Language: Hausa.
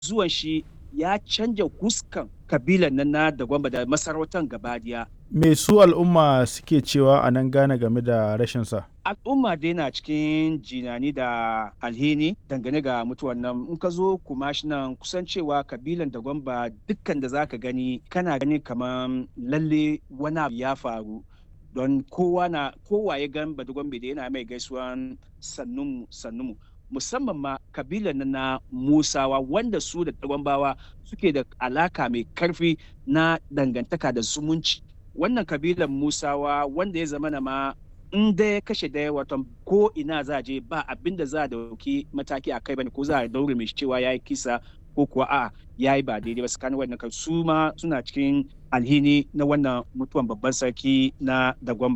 zuwan shi ya canja huskan kabilan nan na da gwamba da masarautar gabadiya Me su al'umma suke cewa a nan Ghana game da rashinsa? al'umma dai na cikin jinani da alheri dangane ga mutuwan nan in ka zo kumashi nan kusan cewa kabilan da gwamba dukkan da zaka gani kana gani kamar lalle wani abu ya faru don kowa na kowa ya gan badugwambe da yana mai gaisuwan sannunmu sannunmu musamman ma kabilan nan na musawa wanda su da gwambawa suke da alaka mai karfi na dangantaka da zumunci wannan kabilan musawa wanda ya zama na ma in da ya kashe daya watan ko ina za a je ba abin da za a dauki mataki a kai bane ko za a daure mai cewa ya yi kisa ko kuwa a ya yi ba daidai ba tsakanin wannan kan su ma suna cikin alhini na wannan mutuwan babban sarki na dagwamba